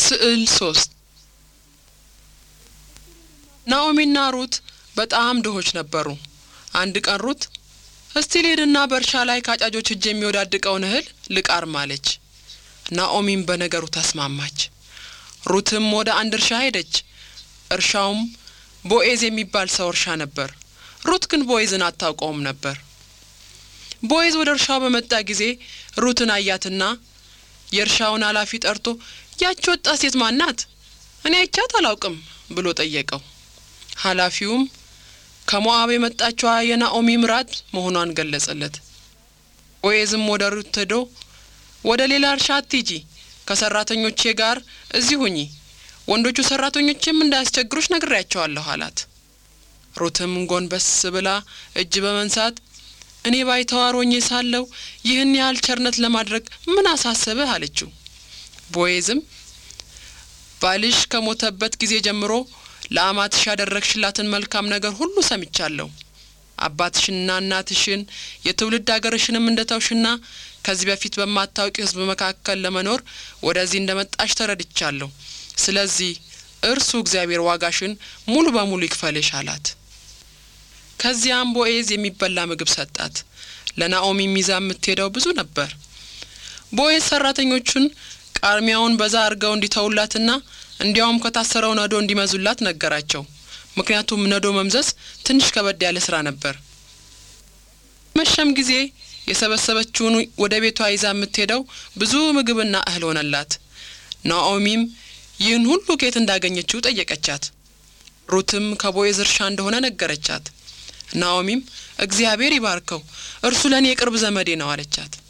ስዕል ሶስት ናኦሚና ሩት በጣም ድሆች ነበሩ። አንድ ቀን ሩት እስቲ ልሄድና በእርሻ ላይ ከአጫጆች እጅ የሚወዳድቀውን እህል ልቃርም አለች። ናኦሚም በነገሩ ተስማማች። ሩትም ወደ አንድ እርሻ ሄደች። እርሻውም ቦኤዝ የሚባል ሰው እርሻ ነበር። ሩት ግን ቦኤዝን አታውቀውም ነበር። ቦኤዝ ወደ እርሻው በመጣ ጊዜ ሩትን አያትና የእርሻውን ኃላፊ ጠርቶ ያች ወጣት ሴት ማን ናት? እኔ አይቻት አላውቅም ብሎ ጠየቀው። ኃላፊውም ከሞዓብ የመጣችዋ የናኦሚ ምራት መሆኗን ገለጸለት። ቦዔዝም ወደ ሩት ሄዶ ወደ ሌላ እርሻ አትሂጂ፣ ከሰራተኞቼ ጋር እዚህ ሁኚ፣ ወንዶቹ ሰራተኞችም እንዳያስቸግሩሽ ነግሬያቸዋለሁ አላት። ሩትም ጎንበስ ብላ እጅ በመንሳት እኔ ባይተዋር ሆኜ ሳለሁ ይህን ያህል ቸርነት ለማድረግ ምን አሳሰብህ? አለችው። ቦዔዝም ባልሽ ከሞተበት ጊዜ ጀምሮ ለአማትሽ ያደረግሽላትን መልካም ነገር ሁሉ ሰምቻለሁ። አባትሽንና እናትሽን የትውልድ አገርሽንም እንደ ተውሽና ከዚህ በፊት በማታውቂ ሕዝብ መካከል ለመኖር ወደዚህ እንደ መጣሽ ተረድቻለሁ። ስለዚህ እርሱ እግዚአብሔር ዋጋሽን ሙሉ በሙሉ ይክፈልሽ አላት። ከዚያም ቦዔዝ የሚበላ ምግብ ሰጣት። ለናኦሚ ሚዛ የምትሄደው ብዙ ነበር። ቦዔዝ ሰራተኞቹን ቃርሚያውን በዛ አድርገው እንዲተውላትና እንዲያውም ከታሰረው ነዶ እንዲመዙላት ነገራቸው። ምክንያቱም ነዶ መምዘዝ ትንሽ ከበድ ያለ ስራ ነበር። መሸም ጊዜ የሰበሰበችውን ወደ ቤቷ ይዛ የምትሄደው ብዙ ምግብና እህል ሆነላት። ናኦሚም ይህን ሁሉ ኬት እንዳገኘችው ጠየቀቻት። ሩትም ከቦዔዝ እርሻ እንደሆነ ነገረቻት። ናኦሚም እግዚአብሔር ይባርከው፣ እርሱ ለእኔ የቅርብ ዘመዴ ነው አለቻት።